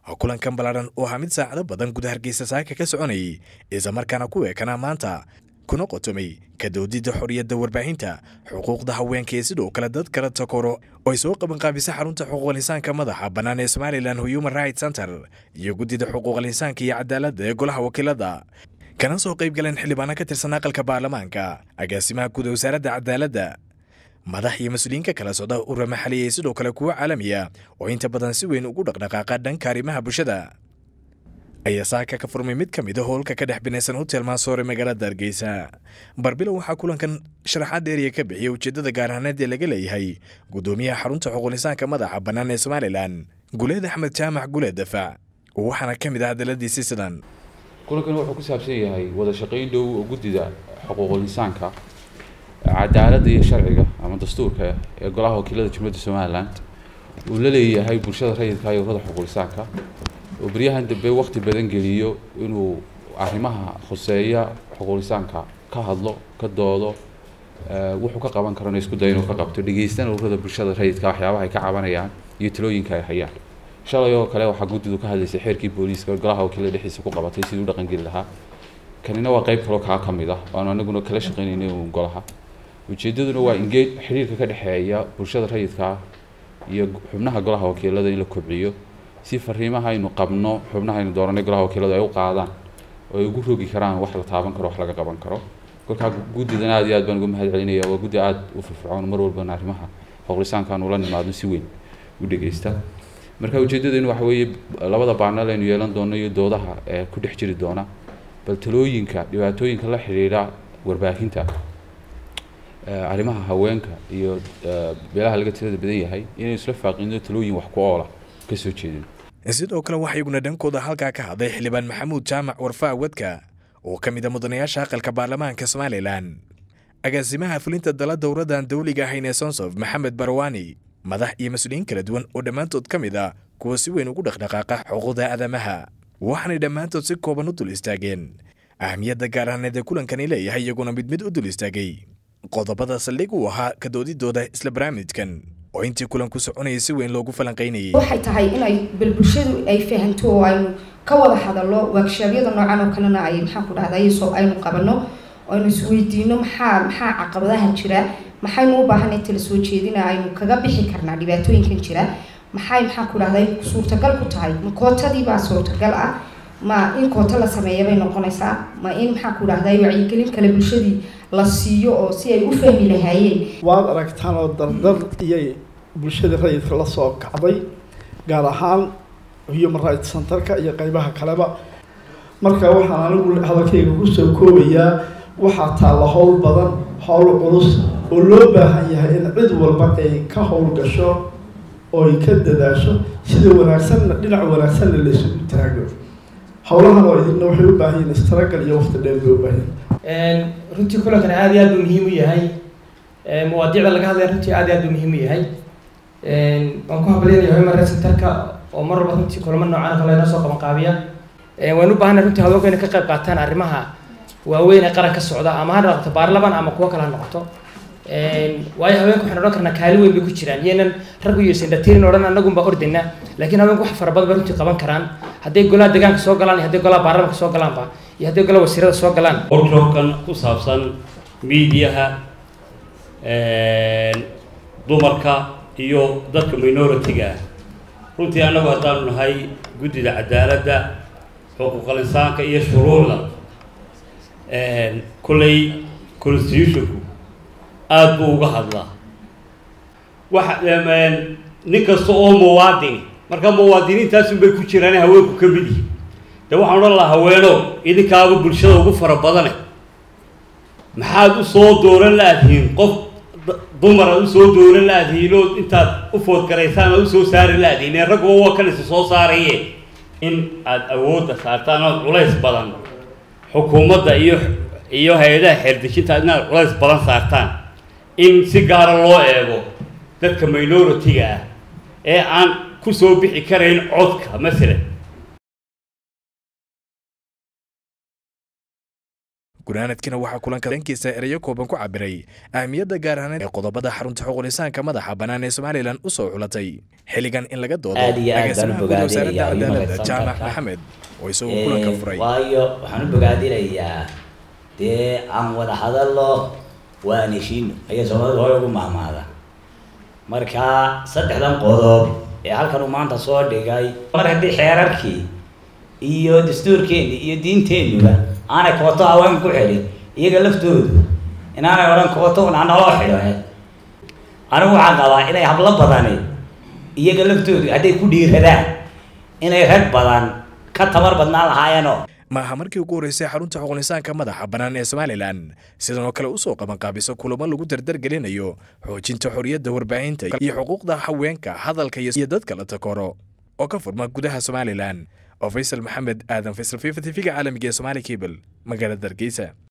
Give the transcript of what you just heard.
kulankan ballaadhan oo ahaa mid saacado badan guda hargeysa saaka ka soconayay islamarkaana ku eekanaa maanta kuna qotomay ka doodidda xorriyadda warbaahinta xuquuqda haweenka iyo sidoo kale dad kala takoro oo ay soo qabanqaabisa xarunta xuquuqal insaanka madaxa bannaan ee somalilan human rights center iyo guddida xuquuqal insaanka iyo cadaaladda ee golaha wakiilada kana soo qayb galeen xildhibaano ka tirsan aqalka baarlamaanka agaasimaha guud ee wasaaradda cadaaladda madax iyo mas-uuliyiin ka kala socda urura maxaliya sidoo kale kuwo caalamiya oo inta badan si weyn ugu dhaqdhaqaaqa dhanka arrimaha bulshada ayaa saaka ka furmay mid ka mid a howlka ka dhex binaysan hotel maasoore magaalada hargeysa barbilow waxaa kulankan sharaxaad dheeriya ka bixiyay ujeeddada gaarhaaneed ee laga leeyahay guddoomiyaha xarunta xuquulisaanka madaxa bannaan ee somalilan guleed axmed jaamac guleed dafac waxaana ka mid ah hadaladiisi sidan kulankan wuxuu ku saabsan yahay wada shaqayn dhow oo guddida xuquuqul insaanka cadaaladda iyo sharciga ama dastuurka ee golaha wakiilada jumhuriyadda somalilan uu la leeyahay bulshada rayidka iyo ururada xuquuqul insaanka oo beryahan dambe waqti badan geliyo inuu arrimaha khuseeya xuquuqul insaanka ka hadlo ka doodo wuxuu ka qaban karana isku dayo inuu ka qabto dhegeystana ururada bulshada rayidka waxyaabaha ay ka cabanayaan iyo talooyinka ay hayaan shalay oo kale waxaa guddidu ka hadlaysay xeerkii booliiska golaha wakiilada dhexdiisa ku qabatay sidii u dhaqangeli lahaa kanina waa qayb kaloo kaa ka mid ah waanu anaguna kala shaqaynaynay uun golaha ujeedaduna waa ingeed xiriirka ka dhexeeya bulshada rayidka iyo xubnaha golaha wakiilada in la kobciyo si fariimaha aynu qabno xubnaha aynu dooranay golaha wakiiladu ay u qaadaan oo ay ugu rogi karaan wax la taaban karo wax laga qaban karo kolkaa guddidan aad iyo aad baan uga mahad celinaya waa guddi aada u firfircoon mar walbana arrimaha xuqulisaankaan ula nimaadno si weyn u dhegeysta marka ujeedadeenu waxa weeye labada baanal aynu yeelan doono iyo doodaha ee ku dhex jiri doona bal talooyinka dhibaatooyinka la xidhiidha warbaahinta arrimaha haweenka iyo beelaha laga tirada badan yahay inaynu isla faaqino talooyin wax ku oola ka soo jeedin sidoo kale waxaa iyaguna dhankooda halkaa ka hadlay xildhibaan maxamuud jaamac warfaa wadka oo ka mid a mudanayaasha aqalka baarlamaanka somalilan agaasimaha fulinta dala dowradan dawliga ahayn ee sonsof maxamed barwaani madax iyo mas-uuliyiin kala duwan oo dhammaantood ka mid ah kuwa si weyn ugu dhaqdhaqaaqa xuquuqda aadamaha waxaanay dhammaantood si kooban u dul istaageen ahmiyadda gaar ahaaneed ee kulankani leeyahay iyaguna mid mid u dul istaagay qodobada saldhig uu ahaa ka doodidooda isla barnaamijkan oo intii kulanku soconayay si weyn loogu falanqaynayay waxay tahay inay bal bulshadu ay fahanto oo aynu ka wada hadallo waagshabyada noocan oo kalena ay maxaan ku dhahday soo aynu qabanno aynu isweydiino maxaa maxaa caqabadaha jira maxaynu u baahanay tala soo jeedina aynu kaga bixi karnaa dhibaatooyinkan jira maxay maxaan ku dhahday suurtagal ku tahay ma kootadii baa suurtagal ah ma in kooto la sameeya bay noqonaysaa ma in maxaan ku dhahday wacyigelin kale bulshadii la siiyo oo si ay u fahmi lahaayeen waad aragtaan oo dardar iyay bulshada rayidka la soo kacday gaar ahaan human rights centerka iyo qeybaha kaleba marka waxaan anigu hadalkayga kusoo koobayaa waxaa taalla howl badan howl culus oo loo baahan yahay in cid walba ay ka howl gasho oo ay ka dadaasho sida wanaagsanna dhinac wanaagsanna laysugu taago howlahan oo idinna waxay u baahan yihin istaragal iyo waqti dheer bay u baahan runtii kulankan aada iyo aad buu muhiim u yahay mawaadiicda laga hadlaya runtii aad iyo aad buu muhiim u yahay waan ku habalyanaya human rights centerka oo mar walba runtii kulamo noocan kale inoo soo qaban qaabiya waan u baahanay runtii haweenku inay ka qayb qaataan arrimaha waaweyn ee qaran ka socda ama ha noqoto baarlaman ama kuwo kale ha noqoto waayo haweenku waxaan odhan karnaa kaali weyn bay ku jiraan iyanan raggu iyo sindhatirin odhan anagunba ordayna laakiin haweenku wax fara badan bay runtii qaban karaan hadday golaha deegaanka soo galaan iyo hadday golaha baarlamanka soo galaanba iyo hadday golaha wasiirada soo galaan workshopkan ku saabsan miidiyaha dumarka iyo dadka minority-ga ah runtii annagu haddaanu nahay guddida cadaaladda xuquuqal insaanka iyo shuruucda kolley constitutionku aada buu uga hadlaa waxa nin kasta oo muwaadini marka muwaadiniintaasun bay ku jiraan haweenku ka mid yihin de waxaan odhan lahaa haweeno idinkaaba bulshada ugu fara badane maxaad usoo dooran la-dihiin qof dumar aad usoo dooran la-dihiin oo intaad u foodgaraysaan aad usoo saari la-dihiin ee ragguba waa kan isa soo saaraye in aada awoodda saartaan ood culays badan xukuumadda iyo iyo hay-adaha xeerdejinta inaad culays badan saartaan in si gaara loo eego dadka minority-ga ah ee aan kusoo bixi karayn codka masalan gunaanadkiina waxaa kulanka dhankiisa ereyo kooban ku cabiray ahmiyadda gaar ahaaneed ee qodobada xarunta xuqulisaanka madaxa bannaan ee somalilan u soo xulatay xilligan in laga doodo Aad iyo aad baan u agaasimaha guud wasaaradda bogaadinayaa cadaaladda Human jaamac Rights maxamed oo isagoo kulanka furay waayo waxaan u bogaadinayaa dee aan wada hadallo waan heshiino ayaa soomaalida hore ugu mahmaada marka saddexdan qodob ee halkan uu maanta soo dhigay mar haddii xeerarkii iyo dastuurkeenni iyo diinteennuba aanay kooto haween ku xidhin iyaga laftoodu inaanay odhan kooto un hanaloo xidho anigu waxaan qabaa inay hablo badani iyaga laftoodu hadday ku dhiiradaan inay rag badan ka tabar badnaan lahaayeenoo ma aha markii ugu horreysay xarunta xuqulisaanka madaxa bannaan ee somalilan sidan oo kale usoo qabanqaabiso kulamo lagu dardargelinayo xoojinta xorriyadda warbaahinta iyo xuquuqda haweenka hadalka iyo dadka la takoro oo ka furma gudaha somalilan oo faysal maxamed aadan faysal fifa tv-ga caalamiga ee somaali cable magaalada hargeysa